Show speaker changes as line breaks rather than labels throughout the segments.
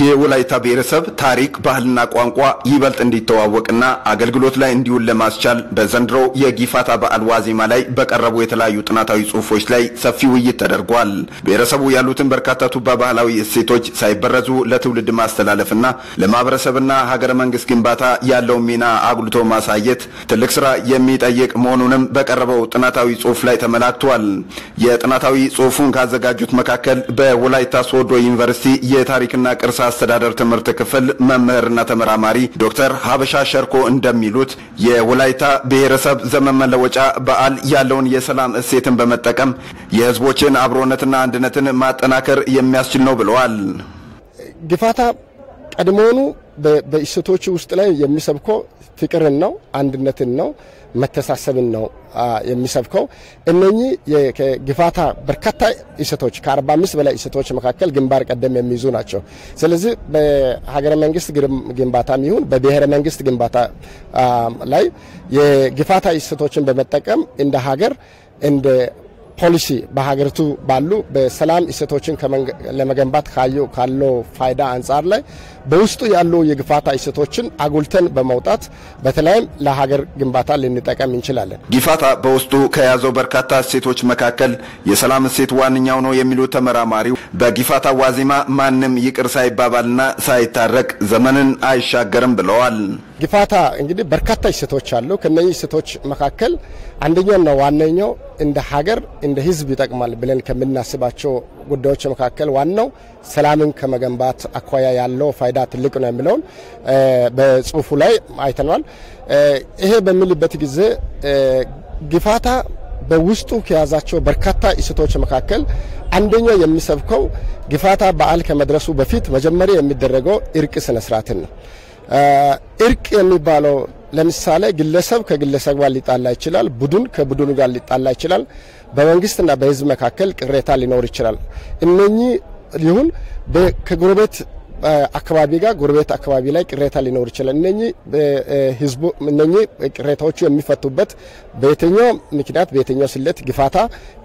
የወላይታ ብሔረሰብ ታሪክ፣ ባህልና ቋንቋ ይበልጥ እንዲተዋወቅና አገልግሎት ላይ እንዲውል ለማስቻል በዘንድሮ የጊፋታ በዓል ዋዜማ ላይ በቀረቡ የተለያዩ ጥናታዊ ጽሑፎች ላይ ሰፊ ውይይት ተደርጓል። ብሔረሰቡ ያሉትን በርካታ ቱባ ባህላዊ እሴቶች ሳይበረዙ ለትውልድ ማስተላለፍና ለማህበረሰብና ሀገረ መንግስት ግንባታ ያለውን ሚና አጉልቶ ማሳየት ትልቅ ስራ የሚጠይቅ መሆኑንም በቀረበው ጥናታዊ ጽሑፍ ላይ ተመላክቷል። የጥናታዊ ጽሑፉን ካዘጋጁት መካከል በወላይታ ሶዶ ዩኒቨርሲቲ የታሪክና ቅርስ አስተዳደር ትምህርት ክፍል መምህርና ተመራማሪ ዶክተር ሀበሻ ሸርኮ እንደሚሉት የወላይታ ብሔረሰብ ዘመን መለወጫ በዓል ያለውን የሰላም እሴትን በመጠቀም የህዝቦችን አብሮነትና አንድነትን ማጠናከር የሚያስችል ነው ብለዋል።
ግፋታ ቀድሞውኑ በእሴቶች ውስጥ ላይ የሚሰብከው ፍቅርን ነው፣ አንድነትን ነው፣ መተሳሰብን ነው የሚሰብከው። እነኚህ ግፋታ በርካታ እሴቶች ከ45 በላይ እሴቶች መካከል ግንባር ቀደም የሚይዙ ናቸው። ስለዚህ በሀገረ መንግስት ግንባታም ይሁን በብሔረ መንግስት ግንባታ ላይ የግፋታ እሴቶችን በመጠቀም እንደ ሀገር እንደ ፖሊሲ በሀገሪቱ ባሉ በሰላም እሴቶችን ለመገንባት ካለው ፋይዳ አንጻር ላይ በውስጡ ያሉ የግፋታ እሴቶችን አጉልተን በመውጣት በተለይም ለሀገር ግንባታ ልንጠቀም እንችላለን።
ጊፋታ በውስጡ ከያዘው በርካታ እሴቶች መካከል የሰላም እሴት ዋነኛው ነው የሚሉት ተመራማሪው በጊፋታ ዋዜማ ማንም ይቅር ሳይባባልና ሳይታረቅ ዘመንን አይሻገርም ብለዋል።
ጊፋታ እንግዲህ በርካታ እሴቶች አሉ። ከነዚህ እሴቶች መካከል አንደኛውና ዋነኛው እንደ ሀገር እንደ ሕዝብ ይጠቅማል ብለን ከምናስባቸው ጉዳዮች መካከል ዋናው ሰላምን ከመገንባት አኳያ ያለው ፋይዳ ትልቅ ነው የሚለውን በጽሁፉ ላይ አይተናል። ይሄ በሚልበት ጊዜ ጊፋታ በውስጡ ከያዛቸው በርካታ እሴቶች መካከል አንደኛው የሚሰብከው ጊፋታ በዓል ከመድረሱ በፊት መጀመሪያ የሚደረገው እርቅ ስነስርዓትን ነው። እርቅ የሚባለው ለምሳሌ ግለሰብ ከግለሰብ ጋር ሊጣላ ይችላል። ቡድን ከቡድኑ ጋር ሊጣላ ይችላል። በመንግስትና በህዝብ መካከል ቅሬታ ሊኖር ይችላል። እነኚህ ይሁን ከጎረቤት አካባቢ ጋር ጎረቤት አካባቢ ላይ ቅሬታ ሊኖር ይችላል። እነኚህ ህዝቡ እነኚህ ቅሬታዎቹ የሚፈቱበት በየትኛው ምክንያት በየትኛው ስሌት ግፋታ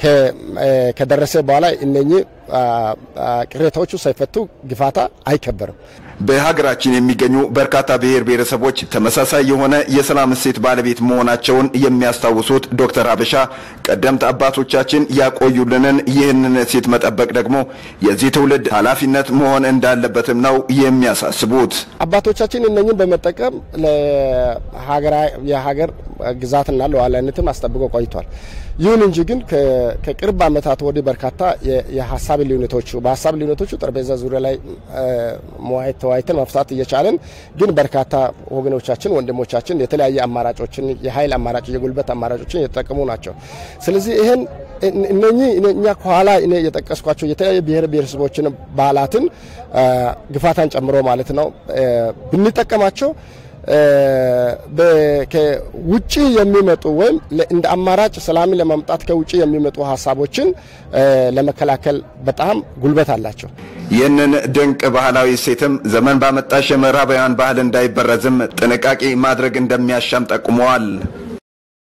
ከደረሰ በኋላ እነኚህ ቅሬታዎቹ ሳይፈቱ ግፋታ አይከበርም።
በሀገራችን የሚገኙ በርካታ ብሔር ብሔረሰቦች ተመሳሳይ የሆነ የሰላም እሴት ባለቤት መሆናቸውን የሚያስታውሱት ዶክተር ሀበሻ ቀደምት አባቶቻችን ያቆዩልንን ይህንን እሴት መጠበቅ ደግሞ የዚህ ትውልድ ኃላፊነት መሆን እንዳለበትም ነው የሚያሳስቡት።
አባቶቻችን እነኝን በመጠቀም የሀገር ግዛትና ሉዓላዊነትን አስጠብቆ ቆይቷል። ይሁን እንጂ ግን ከቅርብ ዓመታት ወዲህ በርካታ የሀሳብ ልዩነቶቹ በሀሳብ ልዩነቶቹ ጠረጴዛ ዙሪያ ላይ መዋየት ተወያይተን መፍታት እየቻለን ግን በርካታ ወገኖቻችን ወንድሞቻችን የተለያየ አማራጮችን የኃይል አማራጭ የጉልበት አማራጮችን እየተጠቀሙ ናቸው። ስለዚህ ይህን እነኚህ እኛ ከኋላ እኔ የጠቀስኳቸው የተለያዩ ብሔር ብሔረሰቦችን ባህላትን ግፋታን ጨምሮ ማለት ነው ብንጠቀማቸው ከውጭ የሚመጡ ወይም እንደ አማራጭ ሰላምን ለማምጣት ከውጭ የሚመጡ ሀሳቦችን ለመከላከል በጣም ጉልበት አላቸው።
ይህንን ድንቅ ባህላዊ እሴትም ዘመን ባመጣሽ የምዕራባውያን ባህል እንዳይበረዝም ጥንቃቄ ማድረግ እንደሚያሻም ጠቁመዋል።